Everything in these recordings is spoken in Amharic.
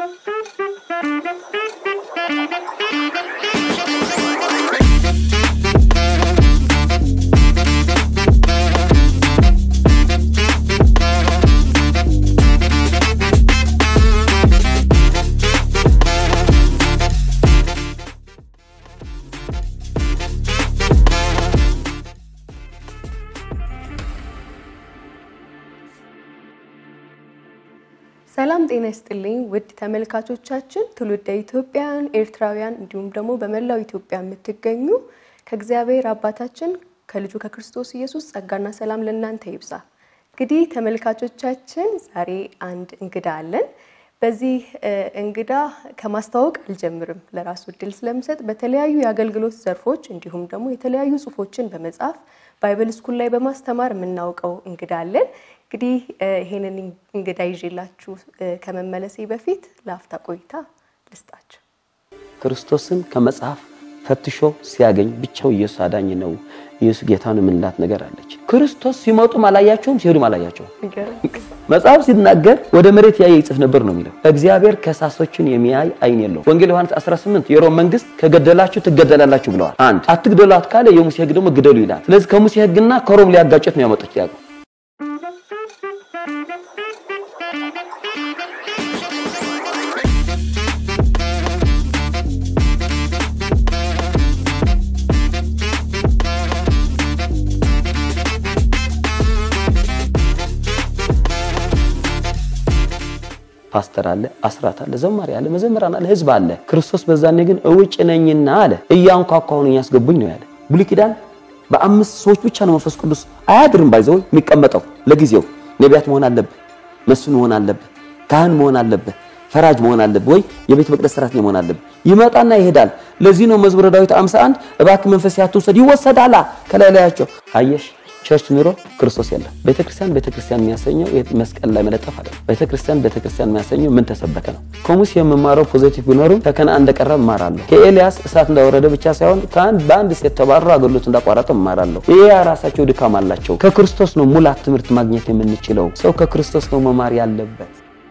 ሰላም ጤና ይስጥልኝ ውድ ተመልካቾቻችን ትውልደ ኢትዮጵያውያን ኤርትራውያን እንዲሁም ደግሞ በመላው ኢትዮጵያ የምትገኙ ከእግዚአብሔር አባታችን ከልጁ ከክርስቶስ ኢየሱስ ጸጋና ሰላም ለእናንተ ይብዛ። እንግዲህ ተመልካቾቻችን ዛሬ አንድ እንግዳ አለን። በዚህ እንግዳ ከማስተዋወቅ አልጀምርም፣ ለራሱ እድል ስለምሰጥ በተለያዩ የአገልግሎት ዘርፎች እንዲሁም ደግሞ የተለያዩ ጽሁፎችን በመጻፍ ባይብል ስኩል ላይ በማስተማር የምናውቀው እንግዳ አለን። እንግዲህ ይሄንን እንግዳ ይዤላችሁ ከመመለሴ በፊት ለአፍታ ቆይታ ልስጣችሁ። ክርስቶስን ከመጽሐፍ ፈትሾ ሲያገኝ ብቻው ኢየሱስ አዳኝ ነው፣ ኢየሱስ ጌታ ነው የምንላት ነገር አለች። ክርስቶስ ሲመጡም አላያቸውም፣ ሲሄዱም አላያቸውም። መጽሐፍ ሲናገር ወደ መሬት ያየ ይጽፍ ነበር ነው የሚለው። እግዚአብሔር ከሳሶችን የሚያይ አይን የለው። ወንጌል ዮሐንስ 18 የሮም መንግስት ከገደላችሁ ትገደላላችሁ ብለዋል። አንድ አትግደሏት ካለ የሙሴ ሕግ ደግሞ ግደሉ ይላል። ስለዚህ ከሙሴ ሕግና ከሮም ሊያጋጨት ነው ያመጡት ያቀው ፓስተር አለ፣ አስራት አለ፣ ዘማሪ አለ፣ መዘምራን አለ፣ ህዝብ አለ። ክርስቶስ በዛኔ ግን እውጭ ነኝና አለ እያንኳኳሁ ነው ያስገቡኝ ነው ያለ። ብሉይ ኪዳን በአምስት ሰዎች ብቻ ነው መንፈስ ቅዱስ አያድርም ባይዘው የሚቀመጠው ለጊዜው። ነቢያት መሆን አለብህ፣ መስፍን መሆን አለብህ፣ ካህን መሆን አለብህ፣ ፈራጅ መሆን አለብህ፣ ወይ የቤተ መቅደስ ሰራተኛ መሆን አለብህ። ይመጣና ይሄዳል። ለዚህ ነው መዝሙረ ዳዊት 51 እባክህ መንፈስ ያትውሰድ ይወሰዳላ ከላይ ላያቸው አየሽ ቸርች ኑሮ ክርስቶስ የለም። ቤተክርስቲያን ቤተክርስቲያን የሚያሰኘው መስቀል ላይ መለጠፍ አለ። ቤተክርስቲያን ቤተክርስቲያን የሚያሰኘው ምን ተሰበከ ነው። ከሙሴ የምማረው ፖዚቲቭ ቢኖርም ከከነዓን እንደቀረብ እማራለሁ። ከኤልያስ እሳት እንዳወረደ ብቻ ሳይሆን ከአንድ በአንድ ሴት ተባረሩ አገልግሎት እንዳቋረጠ እማራለሁ። ይሄ ራሳቸው ድካም አላቸው። ከክርስቶስ ነው ሙላት ትምህርት ማግኘት የምንችለው። ሰው ከክርስቶስ ነው መማር ያለበት።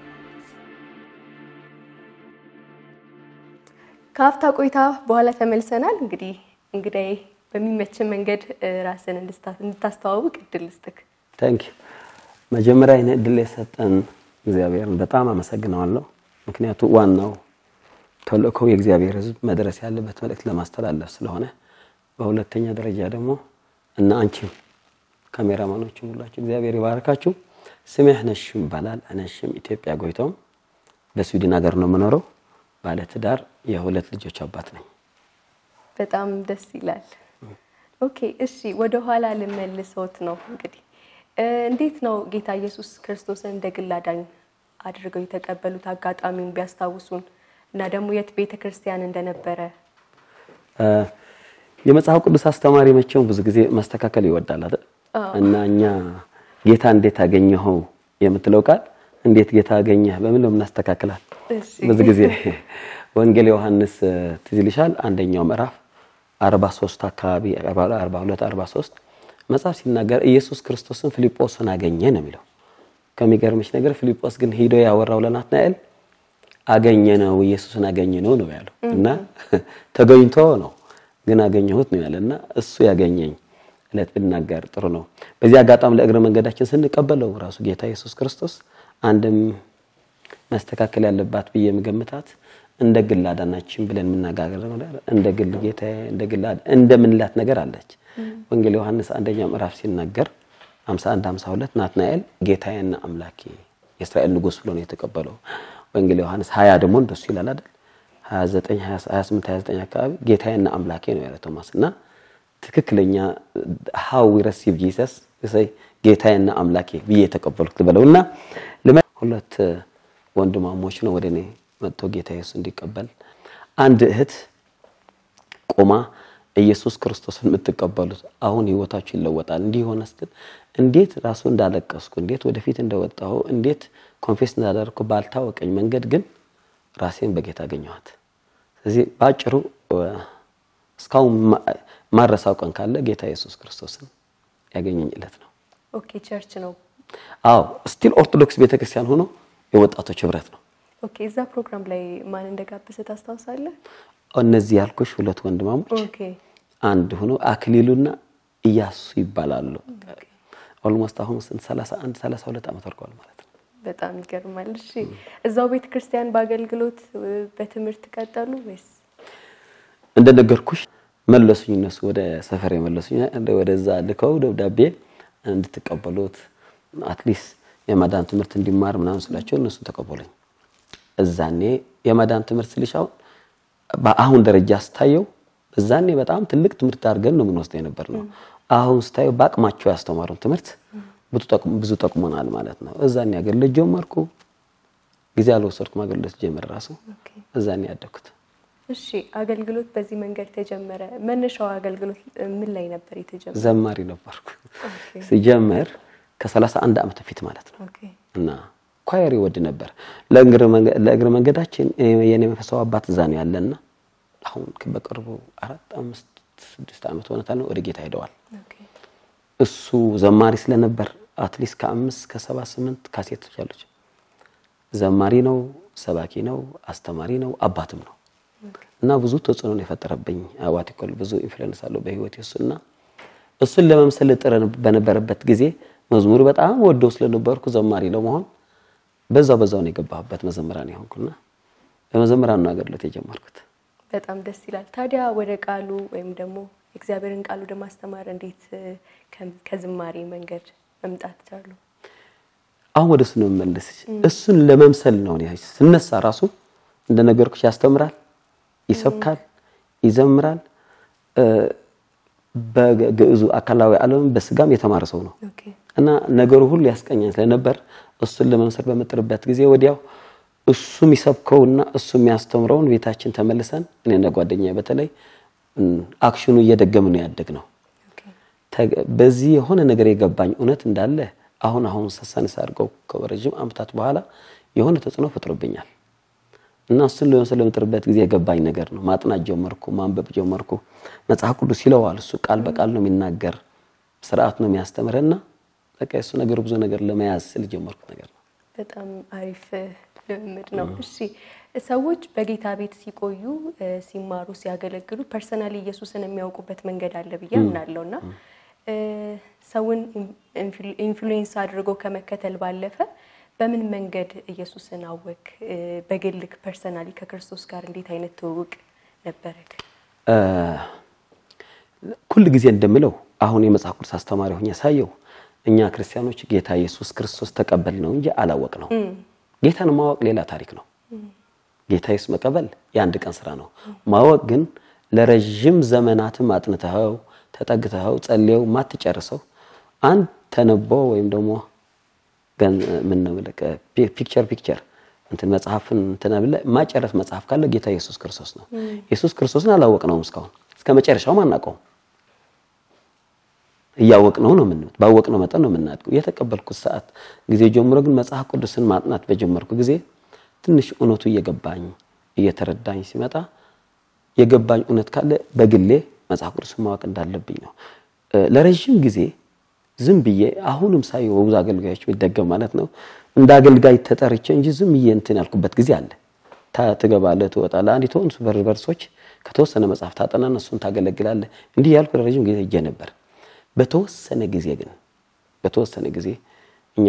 ከአፍታ ቆይታ በኋላ ተመልሰናል። እንግዲህ እንግዳዬ በሚመችን መንገድ ራስን እንድታስተዋውቅ እድል ልስጥክ። ታንክ ዩ። መጀመሪያ ይህን እድል የሰጠን እግዚአብሔርን በጣም አመሰግነዋለሁ። ምክንያቱ ዋናው ተልእኮው የእግዚአብሔር ሕዝብ መድረስ ያለበት መልእክት ለማስተላለፍ ስለሆነ፣ በሁለተኛ ደረጃ ደግሞ እና አንቺም ካሜራማኖችም ሁላችሁ እግዚአብሔር ይባርካችሁ። ስሜ ነሽም ይባላል። ነሽም ኢትዮጵያ ጎይቶም በስዊድን ሀገር ነው የምኖረው። ባለትዳር የሁለት ልጆች አባት ነኝ። በጣም ደስ ይላል። ኦኬ እሺ፣ ወደ ኋላ ልመልሶት ነው እንግዲህ እንዴት ነው ጌታ ኢየሱስ ክርስቶስን እንደ ግል አዳኝ አድርገው የተቀበሉት አጋጣሚውን ቢያስታውሱን እና ደግሞ የት ቤተ ክርስቲያን እንደነበረ። የመጽሐፍ ቅዱስ አስተማሪ መቼም ብዙ ጊዜ ማስተካከል ይወዳል አይደል? እና እኛ ጌታ እንዴት አገኘኸው የምትለው ቃል እንዴት ጌታ አገኘህ በምን ነው የምናስተካክላል? ብዙ ጊዜ ወንጌል ዮሐንስ ትዝ ይልሻል አንደኛው ምዕራፍ 43 አካባቢ 42 43 መጽሐፍ ሲናገር ኢየሱስ ክርስቶስን ፊልጶስን አገኘ ነው የሚለው። ከሚገርምሽ ነገር ፊልጶስ ግን ሂዶ ያወራው ለናትናኤል አገኘ ነው ኢየሱስን አገኘ ነው ነው ያለው እና ተገኝቶ ነው ግን አገኘሁት ነው ያለና እሱ ያገኘኝ እለት ብናገር ጥሩ ነው። በዚህ አጋጣሚ ለእግረ መንገዳችን ስንቀበለው ራሱ ጌታ ኢየሱስ ክርስቶስ አንድም መስተካከል ያለባት ብዬ የምገምታት እንደ ግል አዳናችን ብለን የምናጋገረው ነገር እንደ ግል ጌታ እንደ ግል እንደምንላት ነገር አለች። ወንጌል ዮሐንስ አንደኛ ምዕራፍ ሲናገር 51 52 ናትናኤል ጌታዬና አምላኬ የእስራኤል ንጉሥ ብሎ ነው የተቀበለው። ወንጌል ዮሐንስ 20 ደግሞ እንደሱ ይላል አይደል? 29 28 29 አካባቢ ጌታዬና አምላኬ ነው ያለ ቶማስ እና ትክክለኛ how we receive Jesus say ጌታዬና አምላኬ ብዬ የተቀበልኩት ብለውና ሁለት ወንድማሞች ነው ወደ እኔ መጥቶ ጌታ ኢየሱስ እንዲቀበል አንድ እህት ቆማ ኢየሱስ ክርስቶስን የምትቀበሉት አሁን ህይወታችሁ ይለወጣል እንዲህ ሆነ ስትል እንዴት ራሱ እንዳለቀስኩ እንዴት ወደፊት እንደወጣሁ እንዴት ኮንፌስ እንዳደረግኩ ባልታወቀኝ መንገድ ግን ራሴን በጌታ አገኘኋት። ስለዚህ በአጭሩ እስካሁን ማረሳው ቀን ካለ ጌታ ኢየሱስ ክርስቶስን ያገኘኝ ዕለት ነው። ኦኬ ቸርች ነው። አዎ ስቲል ኦርቶዶክስ ቤተክርስቲያን ሆኖ የወጣቶች ህብረት ነው። ኦኬ። እዛ ፕሮግራም ላይ ማን እንደጋበዘ ታስታውሳለህ? እነዚህ ያልኩሽ ሁለት ወንድማሞች ኦኬ አንድ ሆኖ አክሊሉና እያሱ ይባላሉ። ኦልሞስት አሁን ስንት 31 32 ዓመት አልቋል ማለት ነው። በጣም ይገርማል። እሺ እዛው ቤተ ክርስቲያን በአገልግሎት በትምህርት ቀጠሉ ወይስ? እንደነገርኩሽ መለሱኝ። እነሱ ወደ ሰፈር የመለሱኝ ወደዛ ልከው ደብዳቤ እንድትቀበሉት አትሊስት የማዳን ትምህርት እንዲማር ምናምን ስላቸው እነሱ ተቀበሉኝ። እዛኔ የማዳን ትምህርት ስልሽ አሁን በአሁን ደረጃ ስታየው እዛኔ በጣም ትልቅ ትምህርት አድርገን ነው የምንወስደው የነበር ነው። አሁን ስታየው በአቅማቸው ያስተማሩን ትምህርት ብዙ ጠቅሞናል ማለት ነው። እዛኔ አገልግሎት ጀመርኩ። ጊዜ አልወሰድኩም። አገልግሎት ጀመር ራሱ እዛኔ ያደግኩት። እሺ አገልግሎት በዚህ መንገድ ተጀመረ። መነሻው አገልግሎት ምን ላይ ነበር የተጀመረ? ዘማሪ ነበርኩ ሲጀመር ከ31 ዓመት በፊት ማለት ነው። ኦኬ እና ኳየር ይወድ ነበር። ለእግረ መንገዳችን የኔ መንፈሳዊ አባት እዛ ነው ያለና አሁን በቅርቡ አራት አምስት ስድስት ዓመት ሆነታል ነው ወደ ጌታ ሄደዋል። ኦኬ እሱ ዘማሪ ስለነበር አትሊስት ከአምስት ከሰባ ስምንት ካሴቶች አሉች። ዘማሪ ነው፣ ሰባኪ ነው፣ አስተማሪ ነው፣ አባትም ነው እና ብዙ ተጽዕኖ ነው የፈጠረብኝ። አዋቲኮል ብዙ ኢንፍሉዌንስ አለው በህይወት እሱና እሱን ለመምሰል ጥረ በነበረበት ጊዜ መዝሙር በጣም ወደው ስለነበርኩ ዘማሪ ለመሆን በዛው በዛው ነው የገባሁበት መዘምራን የሆንኩና በመዘምራን ነው አገልግሎት የጀመርኩት። በጣም ደስ ይላል። ታዲያ ወደ ቃሉ ወይም ደግሞ እግዚአብሔርን ቃል ወደ ማስተማር እንዴት ከዝማሬ መንገድ መምጣት ቻሉ? አሁን ወደ እሱ ነው የምመለስሽ። እሱን ለመምሰል ነው እኔ ስነሳ ራሱ እንደነገርኩሽ ያስተምራል፣ ይሰብካል፣ ይዘምራል። በግዕዙ አካላዊ ዓለም በስጋም የተማረ ሰው ነው ኦኬ እና ነገሩ ሁሉ ያስቀኛኝ ስለነበር እሱን ለመምሰል በምጥርበት ጊዜ ወዲያው እሱ የሚሰብከውና እሱ የሚያስተምረውን ቤታችን ተመልሰን እኔና ጓደኛዬ በተለይ አክሽኑ እየደገም ነው ያደግ ነው። ኦኬ በዚህ የሆነ ነገር የገባኝ እውነት እንዳለ አሁን አሁን ሰሳንስ አድርገው ከረጅም ዓመታት በኋላ የሆነ ተጽዕኖ ፈጥሮብኛል እና እሱን ለመምሰል በምጥርበት ጊዜ የገባኝ ነገር ነው። ማጥናት ጀመርኩ፣ ማንበብ ጀመርኩ። መጽሐፍ ቅዱስ ይለዋል እሱ ቃል በቃል ነው የሚናገር፣ ስርዓት ነው የሚያስተምርና በቃ የእሱ ነገር ብዙ ነገር ለመያዝ ስል ጀመርኩት ነገር ነው። በጣም አሪፍ ልምምድ ነው። እሺ ሰዎች በጌታ ቤት ሲቆዩ ሲማሩ፣ ሲያገለግሉ ፐርሰናሊ ኢየሱስን የሚያውቁበት መንገድ አለ ብዬ አምናለሁ እና ሰውን ኢንፍሉዌንስ አድርጎ ከመከተል ባለፈ በምን መንገድ ኢየሱስን አወክ? በግልክ ፐርሰናሊ ከክርስቶስ ጋር እንዴት አይነት ትውውቅ ነበረክ? ሁል ጊዜ እንደምለው አሁን የመጽሐፍ ቅዱስ አስተማሪ ሆኜ ሳየው እኛ ክርስቲያኖች ጌታ ኢየሱስ ክርስቶስ ተቀበል ነው እንጂ አላወቅ ነው። ጌታን ማወቅ ሌላ ታሪክ ነው። ጌታ ኢየሱስ መቀበል የአንድ ቀን ስራ ነው። ማወቅ ግን ለረዥም ዘመናትም አጥንተኸው ተጠግተኸው ጸልየው ማትጨርሰው አንድ ተነቦ ወይም ደግሞ ምን ነው ፒክቸር ፒክቸር እንትን መጽሐፍን እንትን ብለህ ማጨረስ መጽሐፍ ካለ ጌታ ኢየሱስ ክርስቶስ ነው። ኢየሱስ ክርስቶስን አላወቅነውም እስካሁን እስከ መጨረሻውም አናውቀውም። እያወቅነው ነው ምን ባወቅነው መጠን ነው የምናድገው። የተቀበልኩት ሰዓት ጊዜ ጀምሮ ግን መጽሐፍ ቅዱስን ማጥናት በጀመርኩ ጊዜ ትንሽ እውነቱ እየገባኝ እየተረዳኝ ሲመጣ የገባኝ እውነት ካለ በግሌ መጽሐፍ ቅዱስን ማወቅ እንዳለብኝ ነው። ለረዥም ጊዜ ዝም ብዬ አሁንም ሳይ በብዙ አገልጋዮች የሚደገም ማለት ነው እንደ አገልጋይ ተጠርቼ እንጂ ዝም ብዬ እንትን ያልኩበት ጊዜ አለ። ትገባለህ፣ ትወጣለህ። አንድ የተወንሱ በር በርሶች ከተወሰነ መጽሐፍ ታጠናና እሱን ታገለግላለህ። እንዲህ ያልኩ ለረዥም ጊዜ ሄጄ ነበር። በተወሰነ ጊዜ ግን በተወሰነ ጊዜ እኛ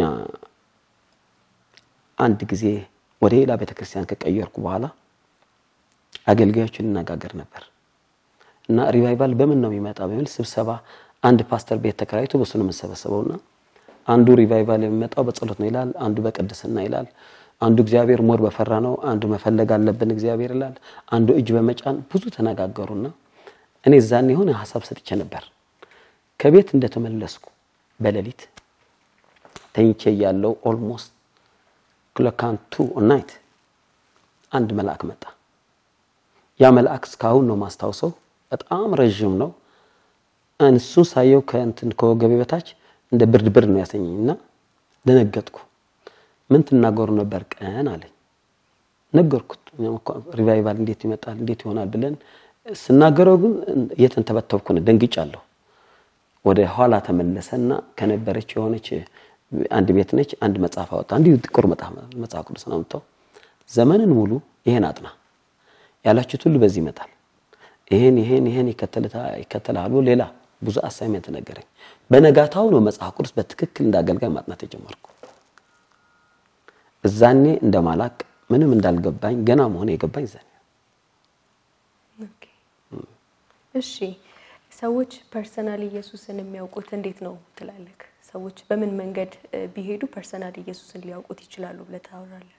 አንድ ጊዜ ወደ ሌላ ቤተክርስቲያን ከቀየርኩ በኋላ አገልጋዮች እንነጋገር ነበር እና ሪቫይቫል በምን ነው የሚመጣ በሚል ስብሰባ አንድ ፓስተር ቤት ተከራይቶ በሱ ነው የምንሰበሰበውና አንዱ ሪቫይቫል የሚመጣው በጸሎት ነው ይላል፣ አንዱ በቅድስና ይላል፣ አንዱ እግዚአብሔር ሞር በፈራ ነው፣ አንዱ መፈለግ አለብን እግዚአብሔር ይላል፣ አንዱ እጅ በመጫን ብዙ ተነጋገሩና እኔ እዛን የሆነ ሀሳብ ሰጥቼ ነበር። ከቤት እንደተመለስኩ በሌሊት ተኝቼ ያለው ኦልሞስት ክሎካንቱ ናይት አንድ መልአክ መጣ። ያ መልአክ እስካሁን ነው ማስታውሰው። በጣም ረዥም ነው። እሱን ሳየው ከእንትን ከወገቤ በታች እንደ ብርድ ብርድ ነው ያሰኘኝ እና ደነገጥኩ። ምን ትናገሩ ነበር ቀን አለኝ። ነገርኩት። ሪቫይቫል እንዴት ይመጣል እንዴት ይሆናል ብለን ስናገረው ግን እየተንተበተብኩ ነው፣ ደንግጫለሁ። ወደ ኋላ ተመለሰና ከነበረች የሆነች አንድ ቤት ነች። አንድ መጽሐፍ አወጣ። እንዲሁ ጥቁር መጽሐፍ ቅዱስ አምጥተው ዘመንን ሙሉ ይሄን አጥና ያላችሁት ሁሉ በዚህ ይመጣል፣ ይሄን ይሄን ይሄን ይከተላል ብሎ ሌላ ብዙ አሳይመንት ነገረኝ። በነጋታው ነው መጽሐፍ ቅዱስ በትክክል እንዳገልጋይ ማጥናት የጀመርኩ። እዛኔ እንደማላቅ ምንም እንዳልገባኝ ገና መሆን የገባኝ ዛኔ። እሺ ሰዎች ፐርሰናል ኢየሱስን የሚያውቁት እንዴት ነው ትላለህ? ሰዎች በምን መንገድ ቢሄዱ ፐርሰናል ኢየሱስን ሊያውቁት ይችላሉ ብለህ ታወራለህ?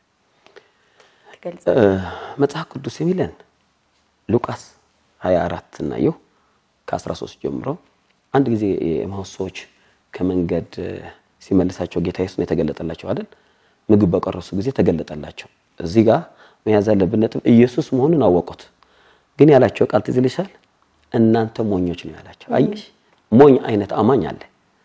መጽሐፍ ቅዱስ የሚለን ሉቃስ 24 እናየው ከ13 ጀምሮ አንድ ጊዜ የኤማሁስ ሰዎች ከመንገድ ሲመልሳቸው ጌታ ኢየሱስ ነው የተገለጠላቸው አይደል? ምግብ በቀረሱ ጊዜ ተገለጠላቸው። እዚህ ጋር መያዝ ያለብን ነጥብ ኢየሱስ መሆኑን አወቁት። ግን ያላቸው ቃል ትዝ ይልሻል? እናንተ ሞኞች ነው ያላቸው። አየሽ፣ ሞኝ አይነት አማኝ አለ፣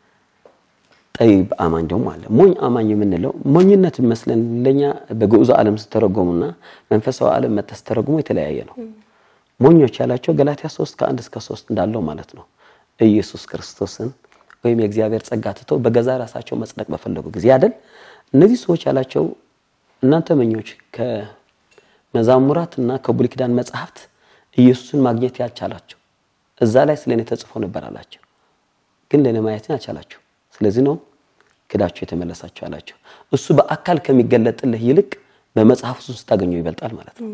ጠይብ አማኝ ደግሞ አለ። ሞኝ አማኝ የምንለው ሞኝነት መስለን ለኛ በግዑዝ ዓለም ስተረጎሙና መንፈሳዊ ዓለም መጥተህ ስተረጉሙ የተለያየ ነው። ሞኞች ያላቸው ገላትያ 3 ከአንድ እስከ 3 እንዳለው ማለት ነው። ኢየሱስ ክርስቶስን ወይም የእግዚአብሔር ጸጋ ትተው በገዛ ራሳቸው መጽደቅ በፈለጉ ጊዜ አይደል እነዚህ ሰዎች ያላቸው እናንተ መኞች ከመዛሙራት እና ከብሉይ ኪዳን መጽሐፍት ኢየሱስን ማግኘት ያልቻላቸው እዛ ላይ ስለ እኔ ተጽፎ ነበር አላቸው፣ ግን ለእኔ ማየትን አልቻላችሁ። ስለዚህ ነው ክዳችሁ የተመለሳችሁ አላቸው። እሱ በአካል ከሚገለጥልህ ይልቅ በመጽሐፍ ውስጥ ስታገኘው ይበልጣል ማለት ነው።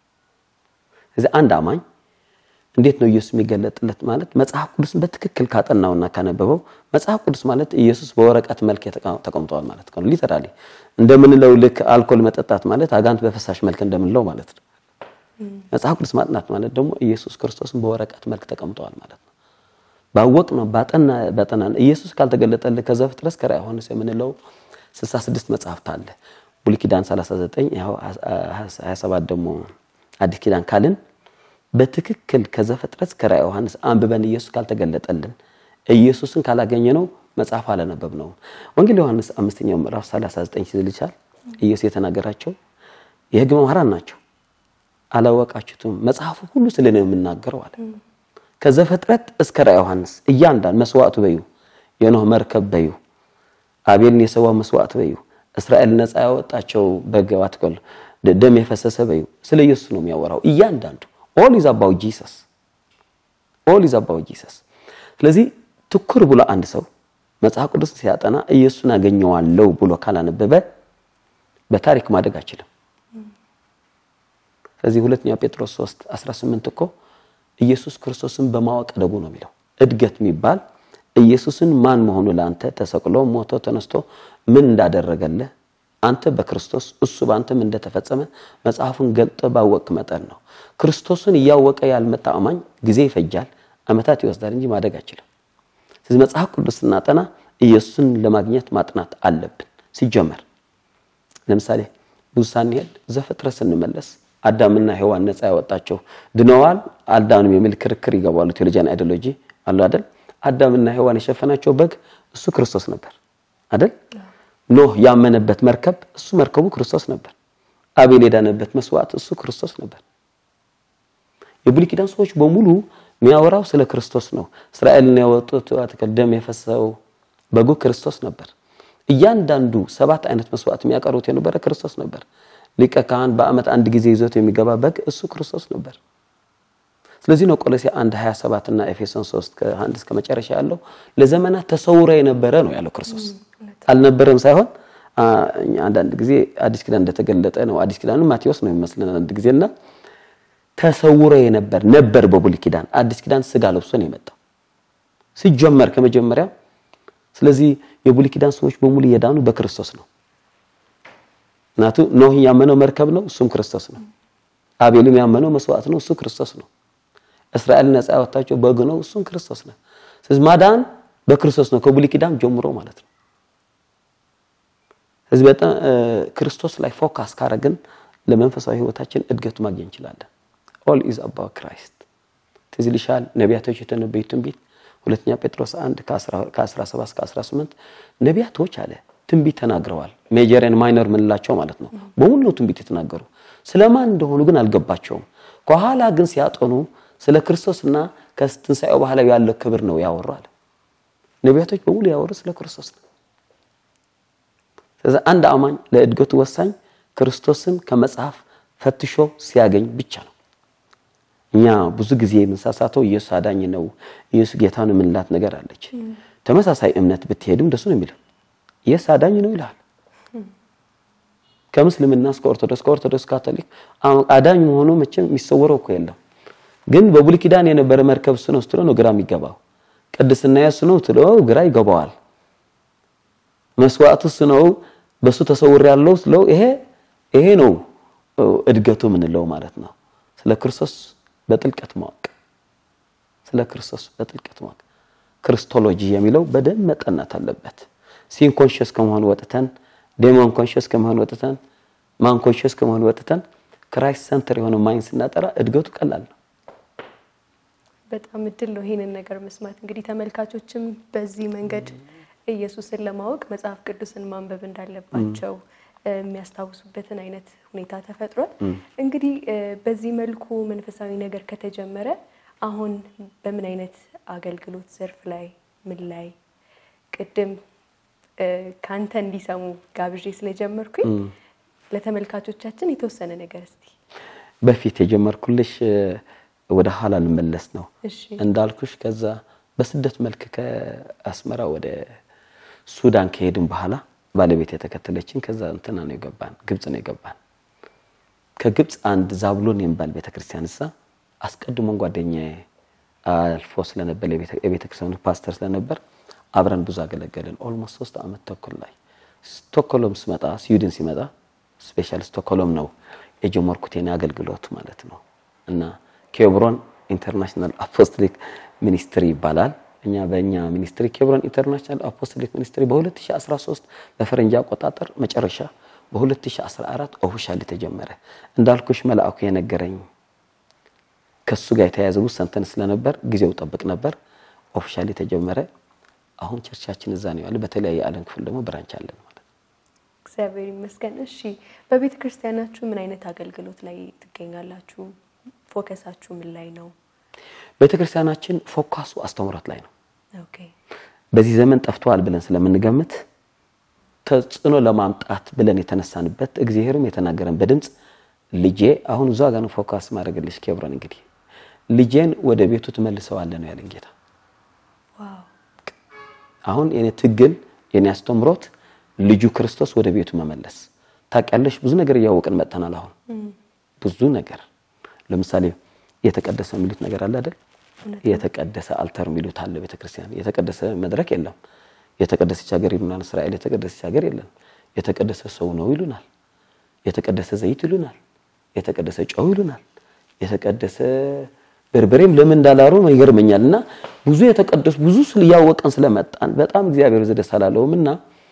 ስለዚህ አንድ አማኝ እንዴት ነው ኢየሱስ የሚገለጥለት ማለት መጽሐፍ ቅዱስን በትክክል ካጠናውና ካነበበው መጽሐፍ ቅዱስ ማለት ኢየሱስ በወረቀት መልክ ተቀምጧል ማለት ነው። ሊተራሊ እንደምንለው ልክ አልኮል መጠጣት ማለት አጋንንት በፈሳሽ መልክ እንደምንለው ማለት ነው። መጽሐፍ ቅዱስ ማጥናት ማለት ደግሞ ኢየሱስ ክርስቶስን በወረቀት መልክ ተቀምጧል ማለት ነው። ባወቅ ነው ባጠና ባጠና ኢየሱስ ካልተገለጠልህ ከዘፍጥረት እስከ ራዕየ ዮሐንስ የምንለው 66 መጽሐፍት አለ። ብሉይ ኪዳን 39 ያው 27 ደግሞ አዲስ ኪዳን ካልን በትክክል ከዘፍጥረት እስከ ራዕየ ዮሐንስ አንብበን ኢየሱስ ካልተገለጠልን ኢየሱስን ካላገኘ ነው መጽሐፍ አላነበብ ነው። ወንጌል ዮሐንስ አምስተኛው ምዕራፍ 39 ሲል ይቻል ኢየሱስ የተናገራቸው የሕግ መምህራን ናቸው አላወቃችሁትም፣ መጽሐፉ ሁሉ ስለ እኔ ነው የምናገረው አለ። ከዘፍጥረት እስከ ራዕየ ዮሐንስ እያንዳንዱ መስዋዕቱ በዩ፣ የኖህ መርከብ በዩ፣ አቤልን የሰዋው መስዋዕት በዩ፣ እስራኤል ነፃ ያወጣቸው በግ አትክል ደም የፈሰሰ በዩ፣ ስለ ኢየሱስ ነው የሚያወራው እያንዳንዱ ኦል ኢዝ አባውት ጂሰስ ኦል ኢዝ አባውት ጂሰስ። ስለዚህ ትኩር ብሎ አንድ ሰው መጽሐፍ ቅዱስ ሲያጠና ኢየሱስን አገኘዋለሁ ብሎ ካላነበበ በታሪክ ማደግ አይችልም። ስለዚህ ሁለተኛ ጴጥሮስ 3 18 እኮ ኢየሱስ ክርስቶስን በማወቅ ደጉ ነው የሚለው። እድገት የሚባል ኢየሱስን ማን መሆኑ ለአንተ ተሰቅሎ ሞቶ ተነስቶ ምን እንዳደረገልህ አንተ በክርስቶስ እሱ በአንተም እንደተፈጸመ መጽሐፉን ገልጠ ባወቅ መጠን ነው። ክርስቶስን እያወቀ ያልመጣ አማኝ ጊዜ ይፈጃል፣ ዓመታት ይወስዳል እንጂ ማደግ አይችልም። ስለዚህ መጽሐፍ ቅዱስ ስናጠና ኢየሱስን ለማግኘት ማጥናት አለብን። ሲጀመር ለምሳሌ ብዙ ሳንሄድ ዘፍጥረት ስንመለስ አዳምና ሔዋን ነፃ ያወጣቸው ድነዋል አልዳኑም የሚል ክርክር ይገባሉ። ቴዎሎጂያን አይዲዮሎጂ አሉ አይደል? አዳምና ሔዋን የሸፈናቸው በግ እሱ ክርስቶስ ነበር አይደል? ኖህ ያመነበት መርከብ እሱ መርከቡ ክርስቶስ ነበር። አቤል የዳነበት መስዋዕት እሱ ክርስቶስ ነበር። የብሉይ ኪዳን ሰዎች በሙሉ የሚያወራው ስለ ክርስቶስ ነው። እስራኤልን ያወጡት አትክልት ደም የፈሰሰው በጉ ክርስቶስ ነበር። እያንዳንዱ ሰባት አይነት መስዋዕት የሚያቀርቡት የነበረ ክርስቶስ ነበር። ሊቀ ካህን በዓመት አንድ ጊዜ ይዞት የሚገባ በግ እሱ ክርስቶስ ነበር። ስለዚህ ነው ቆሎሴ 1 27 እና ኤፌሶን 3 ከአንድ እስከ መጨረሻ ያለው ለዘመናት ተሰውሮ የነበረ ነው ያለው ክርስቶስ አልነበረም ሳይሆን አንዳንድ ጊዜ አዲስ ኪዳን እንደተገለጠ ነው። አዲስ ኪዳኑ ማቴዎስ ነው የሚመስለን አንድ ጊዜና ተሰውሮ የነበር ነበር በብሉይ ኪዳን። አዲስ ኪዳን ስጋ ለብሶ ነው የመጣው ሲጀመር ከመጀመሪያ። ስለዚህ የብሉይ ኪዳን ሰዎች በሙሉ የዳኑ በክርስቶስ ነው። እናቱ ኖህ ያመነው መርከብ ነው፣ እሱም ክርስቶስ ነው። አቤልም ያመነው መስዋዕት ነው፣ እሱ ክርስቶስ ነው። እስራኤል ነፃ ያወጣቸው በግ ነው፣ እሱም ክርስቶስ ነው። ስለዚህ ማዳን በክርስቶስ ነው ከብሉይ ኪዳን ጀምሮ ማለት ነው። ስለዚህ በጣም ክርስቶስ ላይ ፎካስ ካረግን ለመንፈሳዊ ሕይወታችን እድገቱ ማግኘት እንችላለን። ኦል ኢዝ አባውት ክራይስት። ትዝ ይልሻል ነቢያቶች የተነበዩት ትንቢት ሁለተኛ ጴጥሮስ 1 ከ17 እስከ 18 ነቢያቶች አለ ትንቢት ተናግረዋል። ሜጀር ኤንድ ማይነር ምንላቸው ማለት ነው። በሙሉ ነው ትንቢት የተናገሩ። ስለማን እንደሆኑ ግን አልገባቸውም። ከኋላ ግን ሲያጠኑ ስለ ክርስቶስና ከትንሣኤው በኋላ ያለው ክብር ነው ያወራል። ነቢያቶች በሙሉ ያወሩ ስለ ክርስቶስ ነው። ስለዚህ አንድ አማኝ ለእድገቱ ወሳኝ ክርስቶስን ከመጽሐፍ ፈትሾ ሲያገኝ ብቻ ነው። እኛ ብዙ ጊዜ የምንሳሳተው ኢየሱስ አዳኝ ነው፣ ኢየሱስ ጌታ ነው የምንላት ነገር አለች። ተመሳሳይ እምነት ብትሄድም እንደሱ ነው የሚለው። ኢየሱስ አዳኝ ነው ይልሃል። ከምስልምና እስከ ኦርቶዶክስ ከኦርቶዶክስ ካቶሊክ አዳኝ መሆኑ መቼም የሚሰወረው እኮ የለም። ግን በብሉይ ኪዳን የነበረ መርከብ እሱ ነው ስትለው ነው ግራ የሚገባው። ቅድስና የእሱ ነው ትለው ግራ ይገባዋል። መስዋዕቱ እሱ ነው በሱ ተሰውር ያለው ስለው ይሄ ይሄ ነው እድገቱ የምንለው ማለት ነው። ስለ ክርስቶስ በጥልቀት ማወቅ ስለ ክርስቶስ በጥልቀት ማወቅ ክርስቶሎጂ የሚለው በደንብ መጠናት አለበት። ሲን ኮንሽስ ከመሆን ወጥተን ዴሞን ኮንሽስ ከመሆን ወጥተን ማን ኮንሽስ ከመሆን ወጥተን ክራይስት ሰንተር የሆነ ማይንድ ስናጠራ እድገቱ ቀላል ነው። በጣም እድል ነው ይሄንን ነገር መስማት። እንግዲህ ተመልካቾችም በዚህ መንገድ ኢየሱስን ለማወቅ መጽሐፍ ቅዱስን ማንበብ እንዳለባቸው የሚያስታውሱበትን አይነት ሁኔታ ተፈጥሯል። እንግዲህ በዚህ መልኩ መንፈሳዊ ነገር ከተጀመረ አሁን በምን አይነት አገልግሎት ዘርፍ ላይ ምን ላይ ቅድም ከአንተ እንዲሰሙ ጋብዤ ስለጀመርኩኝ ለተመልካቾቻችን የተወሰነ ነገር እስቲ በፊት የጀመርኩልሽ ወደ ኋላ ልመለስ ነው እሺ እንዳልኩሽ ከዛ በስደት መልክ ከአስመራ ወደ ሱዳን ከሄድን በኋላ ባለቤት የተከተለችን ከዛ እንትና ነው የገባን ግብጽ ነው የገባን ከግብጽ አንድ ዛብሎን የሚባል ቤተክርስቲያን እዛ አስቀድሞን ጓደኛዬ አልፎ ስለነበር የቤተክርስቲያኑ ፓስተር ስለነበር አብረን ብዙ አገለገልን ኦልሞስት ሶስት አመት ተኩል ላይ ስቶክሆልም ስመጣ ስዊድን ሲመጣ ስፔሻል ስቶክሆልም ነው የጀመርኩት የኔ አገልግሎት ማለት ነው እና ኬብሮን ኢንተርናሽናል አፖስቶሊክ ሚኒስትሪ ይባላል። እኛ በእኛ ሚኒስትሪ ኬብሮን ኢንተርናሽናል አፖስቶሊክ ሚኒስትሪ በ2013 በፈረንጅ አቆጣጠር መጨረሻ በ2014 ኦፊሻሊ ተጀመረ። እንዳልኩሽ መልአኩ የነገረኝ ከሱ ጋር የተያያዘ ብዙ ሰንተን ስለነበር ጊዜው ጠብቅ ነበር። ኦፊሻሊ ተጀመረ። አሁን ቸርቻችን እዛ ነው ያለ። በተለያየ ዓለም ክፍል ደግሞ ብራንች አለን ማለት ነው። እግዚአብሔር ይመስገን። እሺ በቤተ ክርስቲያናችሁ ምን አይነት አገልግሎት ላይ ትገኛላችሁ? ፎከሳችሁ ምን ላይ ነው? ቤተክርስቲያናችን ፎካሱ አስተምሮት ላይ ነው። ኦኬ በዚህ ዘመን ጠፍተዋል ብለን ስለምንገምት ተጽዕኖ ለማምጣት ብለን የተነሳንበት እግዚአብሔርም የተናገረን በድምፅ ልጄ አሁን እዛ ጋር ነው ፎካስ ማድረግልሽ ኬብሮን እንግዲህ ልጄን ወደ ቤቱ ትመልሰዋለህ ነው ያለን ጌታ። ዋው አሁን የኔ ትግል የኔ አስተምሮት ልጁ ክርስቶስ ወደ ቤቱ መመለስ። ታውቂያለሽ ብዙ ነገር እያወቅን መጥተናል። አሁን ብዙ ነገር ለምሳሌ የተቀደሰ የሚሉት ነገር አለ አይደል? የተቀደሰ አልተር የሚሉት አለ ቤተክርስቲያን። የተቀደሰ መድረክ የለም። የተቀደሰች ሀገር ይሉናል። እስራኤል የተቀደሰች ሀገር የለም። የተቀደሰ ሰው ነው ይሉናል። የተቀደሰ ዘይት ይሉናል። የተቀደሰ ጨው ይሉናል። የተቀደሰ በርበሬም ለምን እንዳላሩ ይገርመኛል። እና ብዙ የተቀደሱ ብዙ ስለ እያወቀን ስለመጣን በጣም እግዚአብሔር ዘደስ አላለውም እና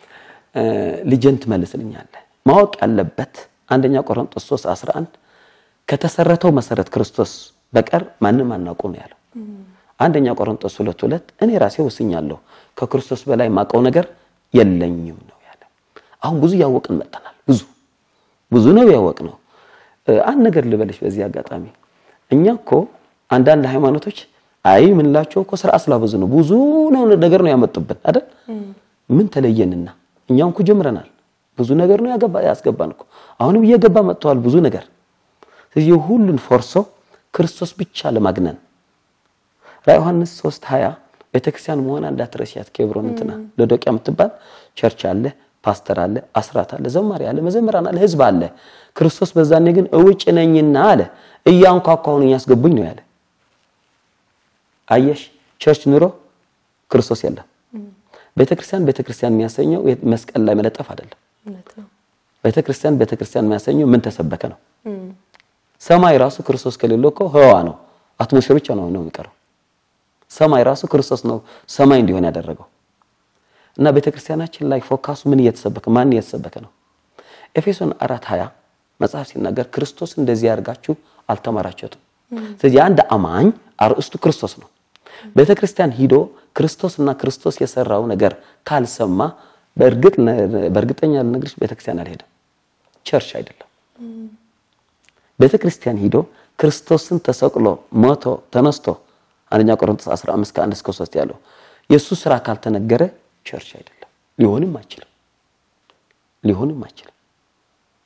ልጄን ትመልስልኛለህ። ማወቅ ያለበት አንደኛ ቆሮንቶስ 3 11 ከተሰረተው መሰረት ክርስቶስ በቀር ማንም አናውቀው ነው ያለው። አንደኛ ቆሮንቶስ 2 2 እኔ ራሴ ወስኛለሁ ከክርስቶስ በላይ ማውቀው ነገር የለኝም ነው ያለው። አሁን ብዙ እያወቅን መጥተናል። ብዙ ብዙ ነው ያወቅነው። አንድ ነገር ልበልሽ በዚህ አጋጣሚ እኛ እኮ አንዳንድ ሃይማኖቶች አይ ምንላቸው እኮ ስርዓት ስላበዙ ነው ብዙ ነው ነገር ነው ያመጡብን አይደል? ምን ተለየንና እኛም እኮ ጀምረናል። ብዙ ነገር ነው ያገባ ያስገባን እኮ አሁንም እየገባ መጥተዋል ብዙ ነገር። ስለዚህ ሁሉን ፎርሶ ክርስቶስ ብቻ ለማግነን ራዕየ ዮሐንስ 3 20 ቤተክርስቲያን መሆን እንዳትረሻት ኬብሮን እንትና ሎዶቅያ የምትባል ቸርች አለ፣ ፓስተር አለ፣ አስራት አለ፣ ዘማሪ አለ፣ መዘምራን አለ፣ ህዝብ አለ። ክርስቶስ በዛኔ ግን እውጭ ነኝና አለ እያንኳኳሁን እያስገቡኝ ነው ያለ። አየሽ ቸርች ኑሮ ክርስቶስ የለም። ቤተክርስቲያን ቤተክርስቲያን የሚያሰኘው መስቀል ላይ መለጠፍ አይደለም። እውነት ነው። ቤተክርስቲያን ቤተክርስቲያን የሚያሰኘው ምን ተሰበከ ነው። ሰማይ ራሱ ክርስቶስ ከሌለው እኮ ህዋ ነው፣ አትሞስፌር ብቻ ነው ነው የሚቀረው። ሰማይ ራሱ ክርስቶስ ነው ሰማይ እንዲሆን ያደረገው። እና ቤተክርስቲያናችን ላይ ፎካሱ ምን እየተሰበከ ማን እየተሰበከ ነው? ኤፌሶን 4:20 መጽሐፍ ሲናገር ክርስቶስ እንደዚህ ያርጋችሁ አልተማራችሁትም። ስለዚህ አንድ አማኝ አርእስቱ ክርስቶስ ነው። ቤተክርስቲያን ሂዶ ክርስቶስና ክርስቶስ የሰራው ነገር ካልሰማ በእርግጥ በእርግጠኛ ልነግርሽ ቤተክርስቲያን አልሄደም፣ ቸርች አይደለም። ቤተክርስቲያን ሂዶ ክርስቶስን ተሰቅሎ ሞቶ ተነስቶ አንደኛ ቆሮንቶስ 15 ከ1 እስከ 3 ያለው የእሱ ስራ ካልተነገረ ቸርች አይደለም፣ ሊሆንም አይችልም፣ ሊሆንም አይችልም።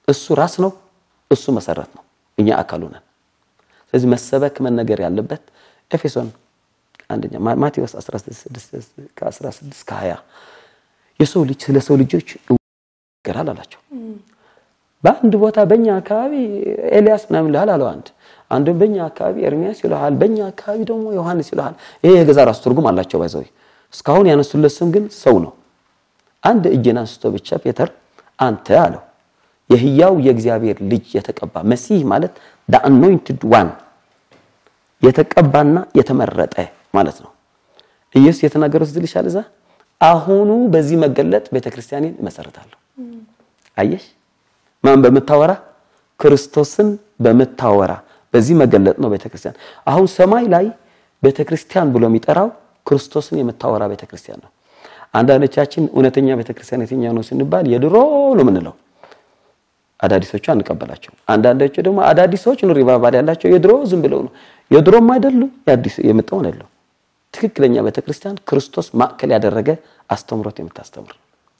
እሱ ራስ ነው፣ እሱ መሰረት ነው፣ እኛ አካሉ ነን። ስለዚህ መሰበክ መነገር ያለበት ኤፌሶን አንደኛ ማቴዎስ 16 ከ16 ከ20 የሰው ልጅ ስለ ሰው ልጆች ይናገራል አላቸው። በአንድ ቦታ በእኛ አካባቢ ኤልያስ ምናምን ይልሃል አለው አንድ አንዱም በእኛ አካባቢ ኤርሚያስ ይልሃል፣ በእኛ አካባቢ ደግሞ ዮሐንስ ይልሃል። ይሄ የገዛ ራሱ ትርጉም አላቸው። ባይዘው እስካሁን ያነሱለት ስም ግን ሰው ነው። አንድ እጅን አንስቶ ብቻ ፔተር አንተ አለው የህያው የእግዚአብሔር ልጅ የተቀባ መሲህ ማለት the anointed one የተቀባና የተመረጠ ማለት ነው። ኢየሱስ የተናገረው እዚህ ልሻል እዛ አሁኑ በዚህ መገለጥ ቤተክርስቲያኔን እመሰርታለሁ። አየሽ ማን በምታወራ ክርስቶስን በምታወራ በዚህ መገለጥ ነው ቤተክርስቲያን። አሁን ሰማይ ላይ ቤተክርስቲያን ብሎ የሚጠራው ክርስቶስን የምታወራ ቤተክርስቲያን ነው። አንዳንዶቻችን እውነተኛ ቤተክርስቲያን የትኛው ነው ስንባል የድሮ ነው የምንለው። አዳዲሶቹ አንቀበላቸው። አንዳንዶቹ ደግሞ አዳዲሶች ነው ሪቫይቫል ያላቸው የድሮ ዝም ብለው ነው። የድሮም አይደሉ የአዲስ የመጣውን አይደለም። ትክክለኛ ቤተክርስቲያን ክርስቶስ ማዕከል ያደረገ አስተምሮት የምታስተምር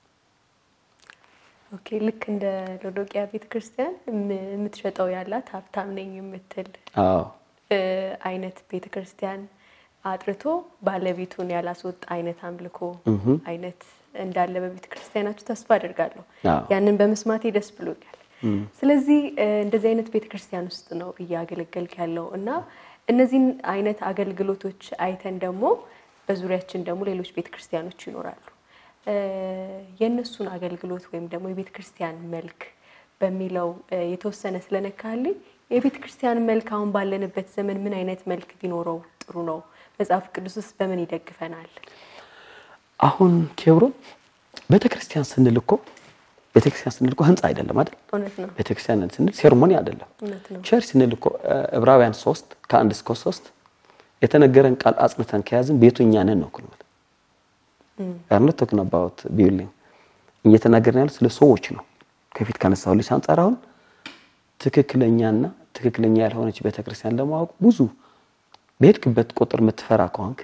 ኦኬ ልክ እንደ ሎዶቅያ ቤተክርስቲያን የምትሸጠው ያላት ሀብታም ነኝ የምትል አዎ አይነት ቤተክርስቲያን አጥርቶ ባለቤቱን ያላስወጣ አይነት አምልኮ አይነት እንዳለ በቤተክርስቲያናችሁ ተስፋ አድርጋለሁ። አዎ። ያንን በመስማቴ ደስ ብሎኛል። ስለዚህ እንደዚህ አይነት ቤተክርስቲያን ውስጥ ነው እያገለገልክ ያለው እና እነዚህን አይነት አገልግሎቶች አይተን ደግሞ በዙሪያችን ደግሞ ሌሎች ቤተክርስቲያኖች ይኖራሉ። የእነሱን አገልግሎት ወይም ደግሞ የቤተ ክርስቲያን መልክ በሚለው የተወሰነ ስለነካልኝ የቤተ ክርስቲያን መልክ አሁን ባለንበት ዘመን ምን አይነት መልክ ቢኖረው ጥሩ ነው? መጽሐፍ ቅዱስ ውስጥ በምን ይደግፈናል? አሁን ኬብሮን ቤተክርስቲያን ስንል እኮ ቤተክርስቲያን ስንል እኮ ህንፃ አይደለም አይደል? እውነት ነው፣ ቤተክርስቲያን ስንል ሴርሞኒ አይደለም። እውነት ነው። ቸርች ስንል እኮ ዕብራውያን ሶስት ከአንድ እስከ ሶስት የተነገረን ቃል አጽንተን ከያዝን ቤቱ እኛ ነን ነው እኮ ነው። አር ኖት ቶኪንግ አባውት ቢልዲንግ እየተናገርን ያለው ስለ ሰዎች ነው። ከፊት ካነሳሁልሽ አንጻር አሁን ትክክለኛና ትክክለኛ ያልሆነች ቤተክርስቲያን ለማወቅ ብዙ በሄድክበት ቁጥር የምትፈራ ከሆንክ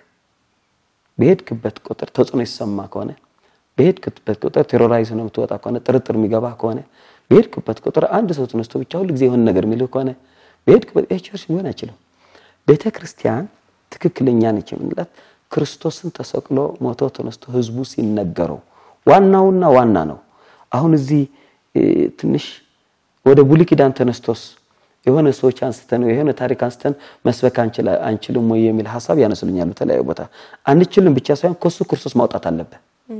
በሄድክበት ቁጥር ተጽዕኖ ይሰማ ከሆነ በሄድክበት ቁጥር ቴሮራይዝ ነው የምትወጣ ከሆነ ጥርጥር የሚገባ ከሆነ በሄድክበት ቁጥር አንድ ሰው ተነስቶ ብቻ ሁሉ ጊዜ የሆነ ነገር የሚልህ ከሆነ በሄድክበት ይህ ቸርች ሊሆን አይችልም። ቤተ ክርስቲያን ትክክለኛ ነች የምንላት ክርስቶስን ተሰቅሎ ሞቶ ተነስቶ ህዝቡ ሲነገረው ዋናውና ዋና ነው። አሁን እዚህ ትንሽ ወደ ብሉይ ኪዳን ተነስቶስ የሆነ ሰዎች አንስተን የሆነ ታሪክ አንስተን መስበክ አንችልም ወይ የሚል ሀሳብ ያነሱልኛል። በተለያዩ ቦታ አንችልም ብቻ ሳይሆን ከሱ ክርስቶስ ማውጣት አለበት።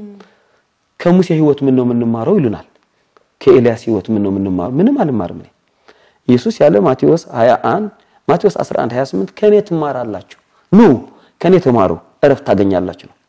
ከሙሴ ህይወት ምን ነው የምንማረው ይሉናል። ከኤልያስ ህይወት ምን ነው የምንማረው? ምንም አልማርም እኔ። ኢየሱስ ያለ ማቴዎስ 21 ማቴዎስ 11 28 ከኔ ትማራላችሁ፣ ኑ ከኔ ተማሩ እረፍት ታገኛላችሁ ነው።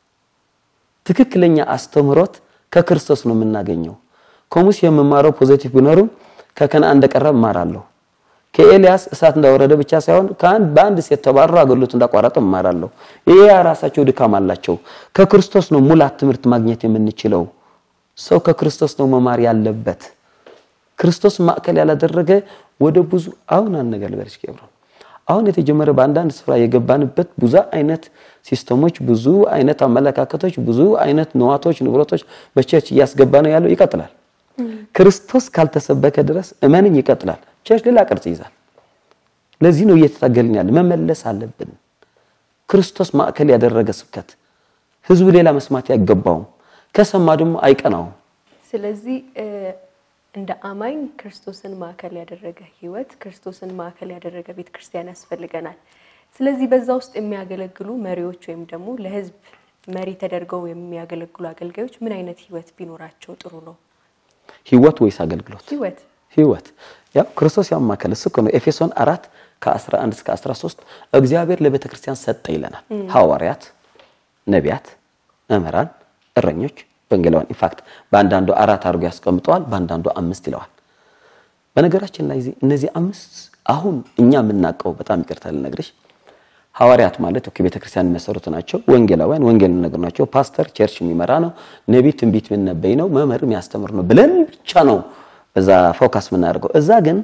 ትክክለኛ አስተምህሮት ከክርስቶስ ነው የምናገኘው። ከሙሴ የምማረው ፖዚቲቭ ቢኖርም ከከነዓን እንደቀረብ እማራለሁ። ከኤልያስ እሳት እንዳወረደ ብቻ ሳይሆን ከአንድ በአንድ ሴት ተባረሩ አገልግሎት እንዳቋረጠ እማራለሁ። ይሄ ራሳቸው ድካም አላቸው። ከክርስቶስ ነው ሙላት ትምህርት ማግኘት የምንችለው። ሰው ከክርስቶስ ነው መማር ያለበት። ክርስቶስ ማዕከል ያላደረገ ወደ ብዙ አሁን አንድ ነገር ልበልሽ ኬብሮን አሁን የተጀመረ በአንዳንድ ስፍራ የገባንበት ብዙ አይነት ሲስተሞች፣ ብዙ አይነት አመለካከቶች፣ ብዙ አይነት ንዋቶች፣ ንብረቶች በቸርች እያስገባ ነው ያለው። ይቀጥላል። ክርስቶስ ካልተሰበከ ድረስ እመንኝ ይቀጥላል። ቸርች ሌላ ቅርጽ ይዛል። ለዚህ ነው እየተታገልን ያለ። መመለስ አለብን። ክርስቶስ ማዕከል ያደረገ ስብከት ህዝቡ ሌላ መስማት አይገባውም። ከሰማ ደግሞ አይቀናውም። ስለዚህ እንደ አማኝ ክርስቶስን ማዕከል ያደረገ ህይወት፣ ክርስቶስን ማዕከል ያደረገ ቤተ ክርስቲያን ያስፈልገናል። ስለዚህ በዛ ውስጥ የሚያገለግሉ መሪዎች ወይም ደግሞ ለህዝብ መሪ ተደርገው የሚያገለግሉ አገልጋዮች ምን አይነት ህይወት ቢኖራቸው ጥሩ ነው? ህይወት ወይስ አገልግሎት? ህይወት ህይወት ያው ክርስቶስ ያማከለ እሱ እኮ ነው። ኤፌሶን 4 ከ11 እስከ 13 እግዚአብሔር ለቤተ ክርስቲያን ሰጠ ይለናል። ሐዋርያት፣ ነቢያት፣ መምህራን፣ እረኞች ወንጌላውያን ኢንፋክት በአንዳንዱ አራት አድርጎ ያስቀምጠዋል፣ በአንዳንዱ አምስት ይለዋል። በነገራችን ላይ እነዚህ አምስት አሁን እኛ የምናውቀው በጣም ይቅርታ ልነግርሽ፣ ሐዋርያት ማለት ኦኬ ቤተክርስቲያን የሚመሰሩት ናቸው። ወንጌላውያን ወንጌል የሚነግሩ ናቸው። ፓስተር ቸርች የሚመራ ነው። ነቢይ ትንቢት የሚነበይ ነው። መምህር የሚያስተምር ነው ብለን ብቻ ነው በዛ ፎካስ የምናደርገው። እዛ ግን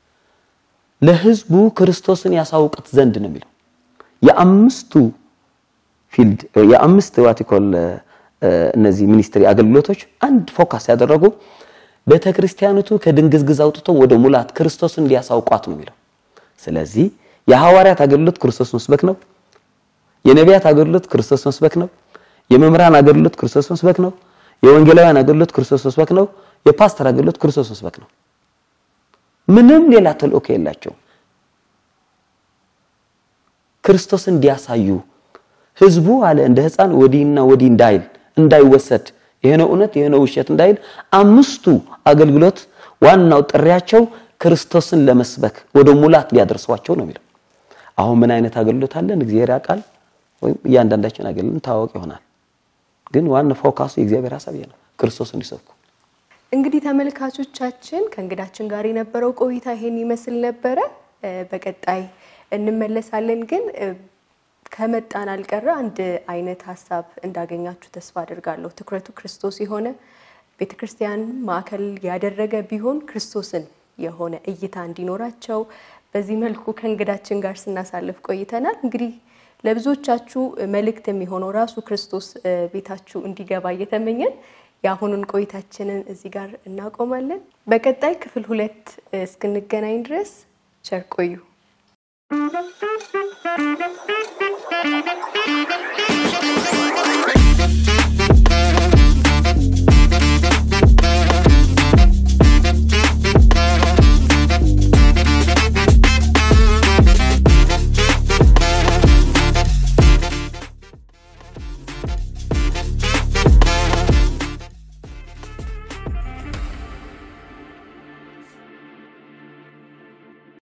ለህዝቡ ክርስቶስን ያሳውቅት ዘንድ ነው የሚለው የአምስቱ ፊልድ የአምስት ዋቲኮል እነዚህ ሚኒስትሪ አገልግሎቶች አንድ ፎካስ ያደረጉ ቤተ ክርስቲያኒቱ ከድንግዝግዝ አውጥቶ ወደ ሙላት ክርስቶስን እንዲያሳውቋት ነው የሚለው። ስለዚህ የሐዋርያት አገልግሎት ክርስቶስ መስበክ ነው። የነቢያት አገልግሎት ክርስቶስ መስበክ ነው። የመምህራን አገልግሎት ክርስቶስ መስበክ ነው። የወንጌላውያን አገልግሎት ክርስቶስ መስበክ ነው። የፓስተር አገልግሎት ክርስቶስ መስበክ ነው። ምንም ሌላ ተልእኮ የላቸው። ክርስቶስን እንዲያሳዩ ህዝቡ አለ እንደ ሕፃን ወዲህና ወዲህ እንዳይል እንዳይወሰድ ይሄ ነው እውነት ይሄ ነው ውሸት እንዳይል አምስቱ አገልግሎት ዋናው ጥሪያቸው ክርስቶስን ለመስበክ ወደ ሙላት ሊያደርሷቸው ነው የሚለው። አሁን ምን አይነት አገልግሎት አለን እግዚአብሔር ያውቃል። ወይም እያንዳንዳችን አገልግሎት ታወቅ ይሆናል። ግን ዋና ፎካሱ የእግዚአብሔር ሐሳብ ነው፣ ክርስቶስን እንዲሰብኩ። እንግዲህ ተመልካቾቻችን ከእንግዳችን ጋር የነበረው ቆይታ ይሄን ይመስል ነበረ። በቀጣይ እንመለሳለን። ግን ከመጣን አልቀረ አንድ አይነት ሀሳብ እንዳገኛችሁ ተስፋ አድርጋለሁ። ትኩረቱ ክርስቶስ የሆነ ቤተክርስቲያን ማዕከል ያደረገ ቢሆን ክርስቶስን የሆነ እይታ እንዲኖራቸው በዚህ መልኩ ከእንግዳችን ጋር ስናሳልፍ ቆይተናል። እንግዲህ ለብዙዎቻችሁ መልእክት የሚሆነው ራሱ ክርስቶስ ቤታችሁ እንዲገባ እየተመኘን የአሁኑን ቆይታችንን እዚህ ጋር እናቆማለን። በቀጣይ ክፍል ሁለት እስክንገናኝ ድረስ ቸር ቆዩ። Thank you.